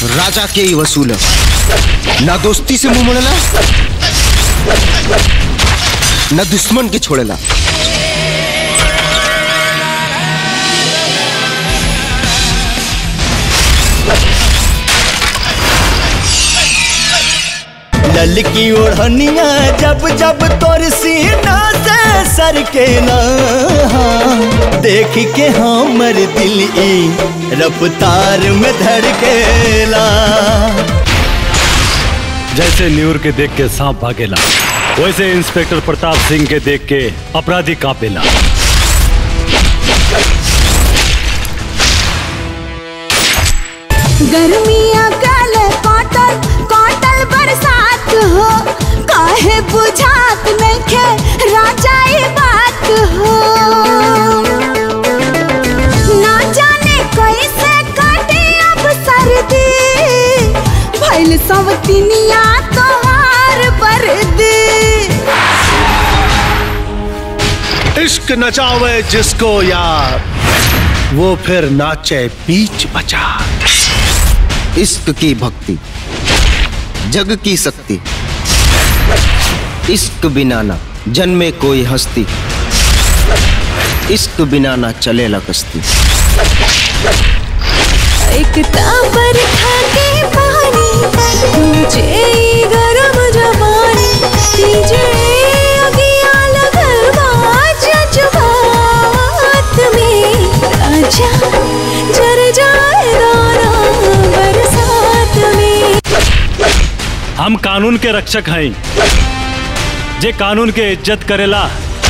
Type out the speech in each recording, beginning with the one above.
राजा के ही वसूल है ना दोस्ती से मुंह मोड़ेला न दुश्मन के छोड़ेला ललकी ओढ़निया जब जब तोर सीना से सर के ना देख के हमर दिल ई रफ्तार में धड़केला जैसे न्यूर के देख के सांप भागेला वैसे इंस्पेक्टर प्रताप सिंह के देख के अपराधी कांपेला गर्मिया कल कटल कटल बरसात हो काहे बुझात नइखे राजा ई बात हो ना जाने कैसे कटे अब सर्दी भइल सब तिनिया तोहार बर्दी इश्क नचावे जिसको यार वो फिर नाचे बीच बाजार इश्क की भक्ति जग की शक्ति इश्क बिना ना जन्मे कोई हस्ती इश्क बिना ना चलेला कश्ती एक ताबर खाके पानी तुझे ई गरम जवानी तुझे अगिया लगल बा जज्बात में राजा जर जाए दाना बरसात में हम कानून के रक्षक हैं जे कानून के इज्जत करेला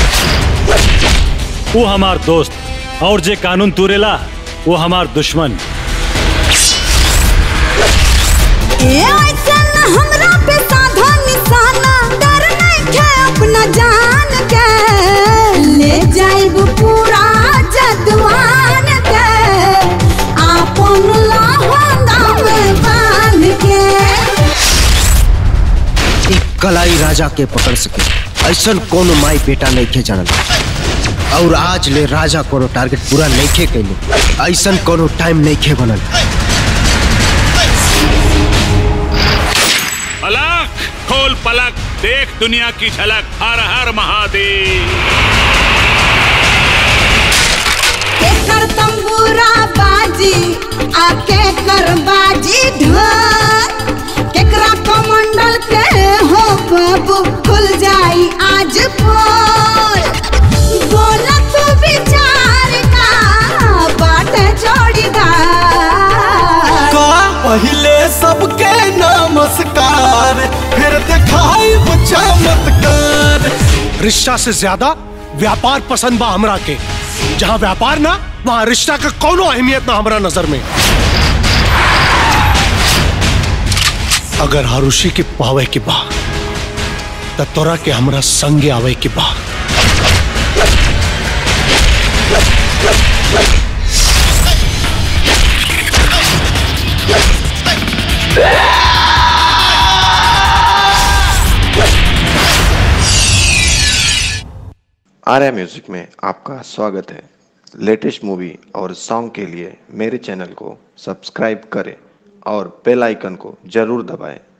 वो हमार दोस्त और जे कानून तूरेला वो हमार दुश्मन ए ऐसन हमरा पे साधा निशाना डर नइखे अपना जान के ले जाइब पूरा जदवान के आपन लहंगा में बांध के ई कलाई राजा के पकड़ सके ऐसन कोनो माई बेटा नहीं खे जानल और आज ले राजा कोनो टारगेट पूरा नहीं खे कैले ऐसन कोनो टाइम नहीं खे बनल पलक खोल पलक देख दुनिया की झलक हर हर महादेव केकर तंबूरा बाजी आके कर बाजी ढोल केकरा कमंडल के हो बाबू खुल जाई आज पोल बोला तू विचार का बाट जोड़ीदार का पहले सबके नमस्कार फिर दिखाई चमत्कार रिश्ता से ज्यादा व्यापार पसंद बा हमरा के जहाँ व्यापार ना वहाँ रिश्ता का कोनो अहमियत ना हमरा नजर में अगर हारुषी के पावे के बा त तोरा के हमरा संगे आवे के बा आर्या म्यूजिक में आपका स्वागत है लेटेस्ट मूवी और सॉन्ग के लिए मेरे चैनल को सब्सक्राइब करें और बेल आइकन को जरूर दबाएं